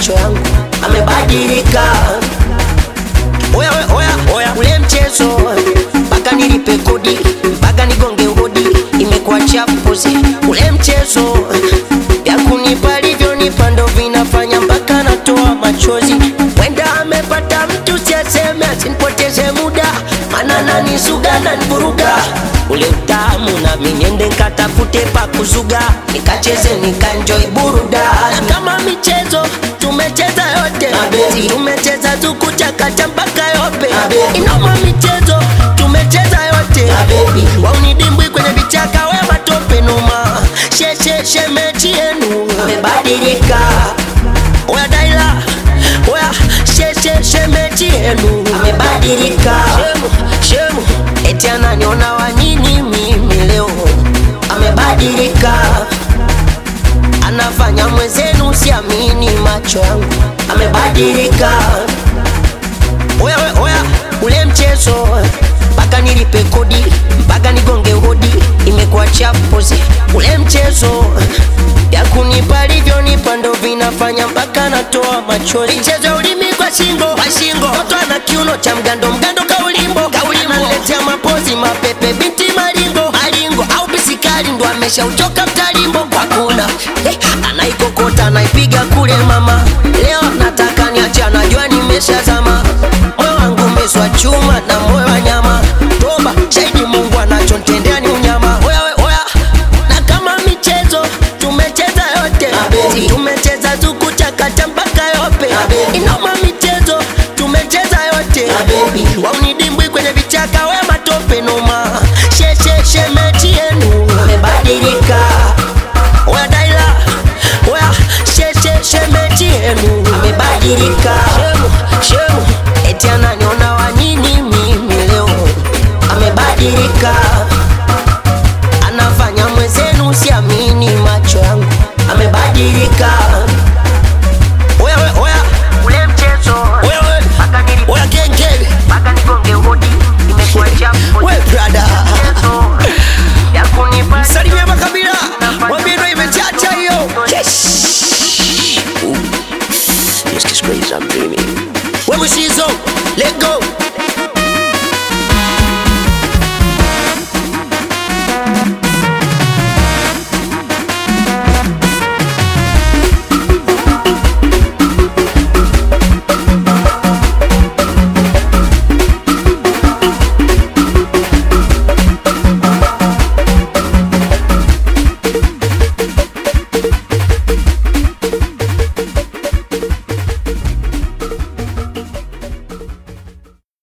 macho yangu amebadilika. Oya, oya, oya, oya, ule mchezo mpaka nilipe kodi mpaka nigonge hodi, imekuwa chapuzi. Ule mchezo ya kunipa alivyonipa ndo vinafanya mpaka natoa machozi. Wenda amepata mtu siaseme, asinipoteze muda, mana nanisuga nanivuruga ule utamu, nami niende nkatafute pa kuzuga, nikacheze nikanjoi burudani. Na kama michezo tumecheza yote, Mabebi. tumecheza tukuchakacha mpaka yope, Mabebi. inoma michezo tumecheza yote, Mabebi. waunidimbwi kwenye vichaka, we matope numa, shesheshe mechi yenu amebadilika. Oya Daila, oya shesheshe mechi yenu amebadilika. Shemu, shemu, eti ananiona wa nini mimi leo amebadilika anafanya mwenzenu siamini macho yangu amebadilika. Oya, oya, oya, ule mchezo mpaka nilipe kodi mpaka nigonge hodi, imekuwa chapuzi. Ule mchezo ya kunipa alivyonipa ndo vinafanya mpaka natoa machozi. Michezo ya ulimi kwa shingo, kwa shingo, mtoto ana kiuno cha mgando, mgando